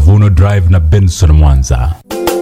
Mavuno Drive na Benson Mwanza.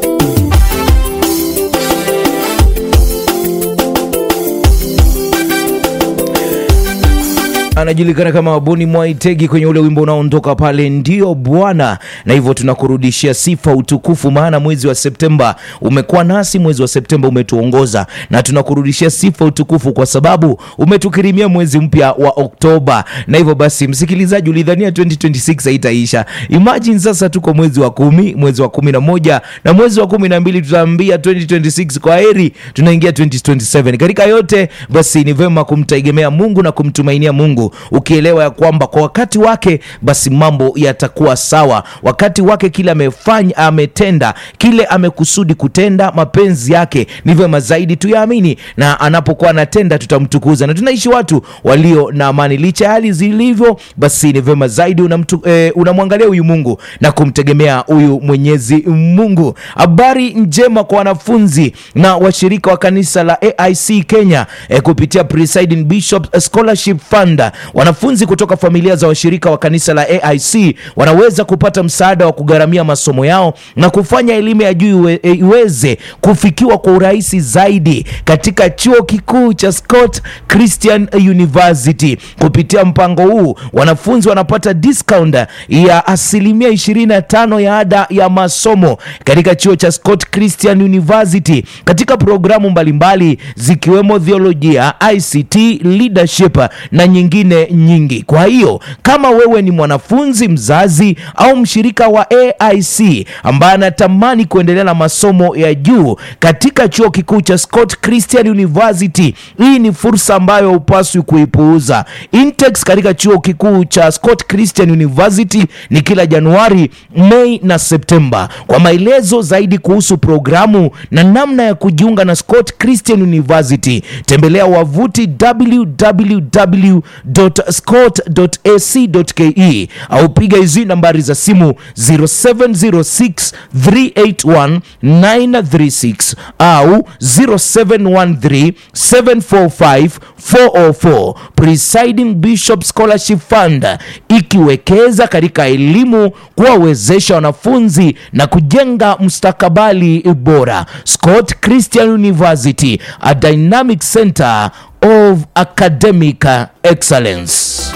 anajulikana kama Wabuni Mwaitegi kwenye ule wimbo unaoondoka pale, ndio Bwana. Na hivyo tunakurudishia sifa, utukufu, maana mwezi wa Septemba umekuwa nasi, mwezi wa Septemba umetuongoza, na tunakurudishia sifa, utukufu kwa sababu umetukirimia mwezi mpya wa Oktoba. Na hivyo basi, msikilizaji, ulidhania 2026 haitaisha. Imagine sasa tuko mwezi wa kumi, mwezi wa kumi na moja na mwezi wa kumi na mbili tutaambia 2026 kwa heri, tunaingia 2027. Katika yote basi, ni vema kumtegemea Mungu na kumtumainia Mungu ukielewa ya kwamba kwa wakati wake basi mambo yatakuwa sawa. Wakati wake kile amefanya, ametenda kile amekusudi kutenda, mapenzi yake ni vyema zaidi tuyaamini, na anapokuwa anatenda tutamtukuza. Na tunaishi watu walio na amani licha ya hali zilivyo, basi ni vyema zaidi unamtu, eh, unamwangalia huyu Mungu na kumtegemea huyu Mwenyezi Mungu. Habari njema kwa wanafunzi na washirika wa kanisa la AIC Kenya eh, kupitia Presiding Bishop Scholarship Fund wanafunzi kutoka familia za washirika wa kanisa la AIC wanaweza kupata msaada wa kugharamia masomo yao na kufanya elimu ya juu iwe, iweze kufikiwa kwa urahisi zaidi katika chuo kikuu cha Scott Christian University. Kupitia mpango huu wanafunzi wanapata discount ya asilimia 25 ya ada ya masomo katika chuo cha Scott Christian University katika programu mbalimbali zikiwemo theolojia, ICT, leadership na nyingine nyingi. Kwa hiyo kama wewe ni mwanafunzi, mzazi au mshirika wa AIC ambaye anatamani kuendelea na masomo ya juu katika chuo kikuu cha Scott Christian University, hii ni fursa ambayo hupaswi kuipuuza. Intex katika chuo kikuu cha Scott Christian University ni kila Januari, Mei na Septemba. Kwa maelezo zaidi kuhusu programu na namna ya kujiunga na Scott Christian University, tembelea wavuti www scott.ac.ke au piga hizi nambari za simu 0706 381 936 au 0713 745 404. Presiding Bishop Scholarship Fund ikiwekeza katika elimu, kuwawezesha wanafunzi na kujenga mustakabali bora. Scott Christian University, a dynamic center of academic excellence.